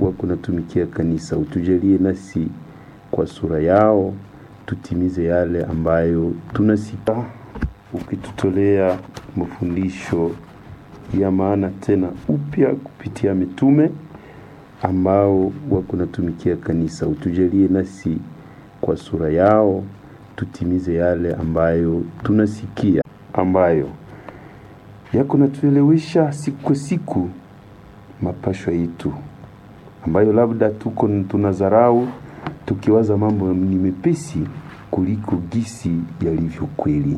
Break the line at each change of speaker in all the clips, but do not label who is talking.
wako natumikia kanisa, utujalie nasi kwa sura yao tutimize yale ambayo tunasikia, ukitutolea mafundisho ya maana tena upya kupitia mitume ambao wako natumikia kanisa, utujalie nasi kwa sura yao tutimize yale ambayo tunasikia, ambayo yako natuelewesha siku kwa siku mapashwa yetu, ambayo labda tuko tunadharau tukiwaza mambo ni mepesi kuliko gisi yalivyo kweli.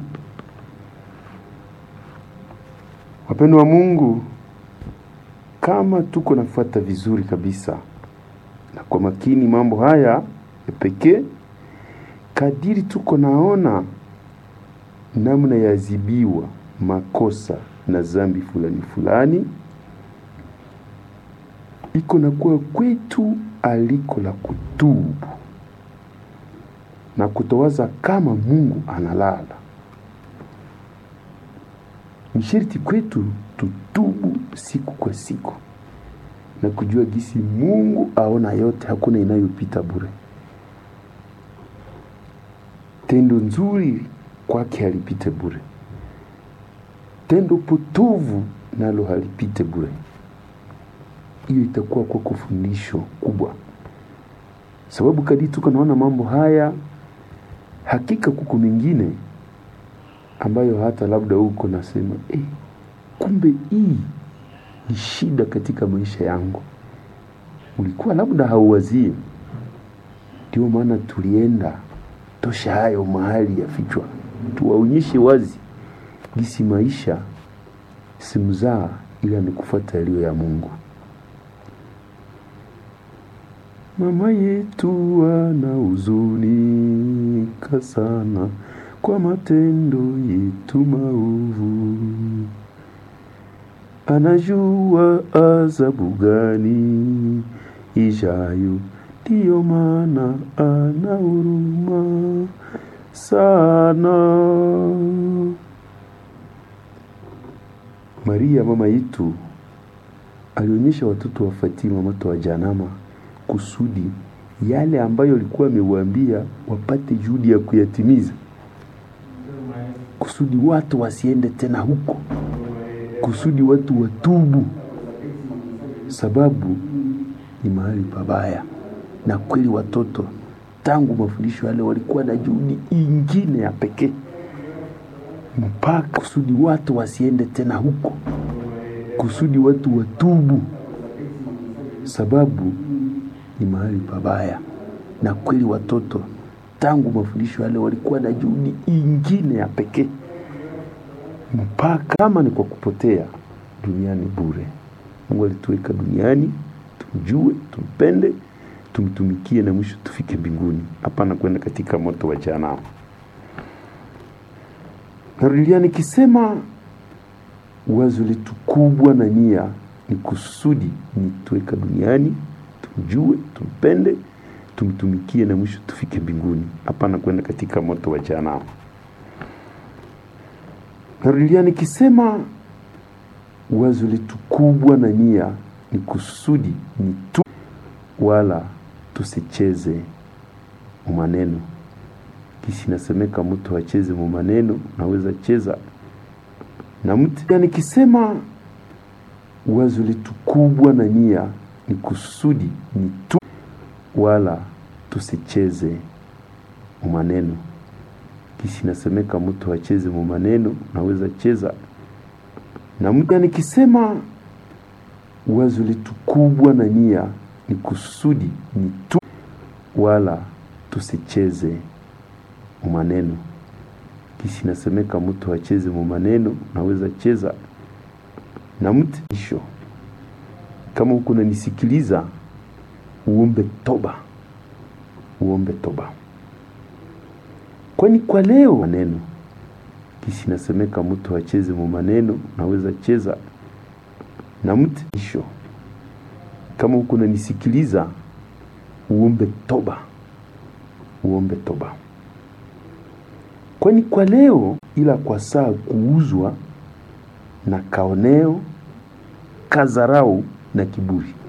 Wapendwa wa Mungu, kama tuko nafuata vizuri kabisa na kwa makini mambo haya ya pekee, kadiri tuko naona namna yazibiwa makosa na zambi fulani fulani, iko na kuwa kwetu aliko la kutubu na kutowaza kama Mungu analala. Ni sharti kwetu tutubu siku kwa siku na kujua gisi Mungu aona yote, hakuna inayopita bure. Tendo nzuri kwake halipite bure, tendo potovu nalo halipite bure. Hiyo itakuwa kwako fundisho kubwa, sababu kadiri tuko naona mambo haya, hakika kuko mengine ambayo hata labda huko nasema eh, kumbe hii ni shida katika maisha yangu, ulikuwa labda hauwazie. Ndio maana tulienda tosha hayo mahali ya fichwa, tuwaonyeshe wazi gisi maisha simzaa, ila ni kufuata yaliyo ya Mungu. Mama yetu ana huzunika sana kwa matendo yetu maovu, anajua adhabu gani ijayo, ndiyo maana ana huruma sana. Maria mama yetu alionyesha watoto wa Fatima moto wa Janama kusudi yale ambayo alikuwa amewaambia wapate juhudi ya kuyatimiza, kusudi watu wasiende tena huko, kusudi watu watubu, sababu ni mahali pabaya. Na kweli watoto tangu mafundisho yale walikuwa na juhudi ingine ya pekee, mpaka kusudi watu wasiende tena huko, kusudi watu watubu, sababu ni mahali pabaya. Na kweli watoto tangu mafundisho yale walikuwa na juhudi ingine ya pekee, mpaka kama ni kwa kupotea duniani bure. Mungu alituweka duniani tumjue, tumpende, tumtumikie na mwisho tufike mbinguni, hapana kwenda katika moto wa jehanamu. Narudia nikisema wazo letu kubwa na nia ni kusudi ni tuweka duniani tumjue, tumpende, tumtumikie na mwisho tufike mbinguni, hapana kwenda katika moto wa jehanamu. Narudia nikisema wazo letu kubwa na nia ni kusudi ni tu, wala tusicheze maneno. Kisi nasemeka mtu acheze mu maneno, naweza cheza na mtu. Nikisema wazo letu kubwa na nia ni kusudi ni tu, wala tusicheze maneno. Kisi nasemeka mtu acheze mu maneno, naweza cheza na mtu. Nikisema wazo letu kubwa na nia ni kusudi ni tu, wala tusicheze maneno. Kisi nasemeka mtu acheze mu maneno, naweza cheza na mtu. Isho, kama huko unanisikiliza, uombe toba, uombe toba, kwani kwa leo maneno kisi nasemeka mtu acheze mu maneno, naweza cheza na mtu. Isho, kama huko unanisikiliza, uombe toba, uombe toba, kwani kwa leo, ila kwa saa kuuzwa na kaoneo, kazarau na kiburi.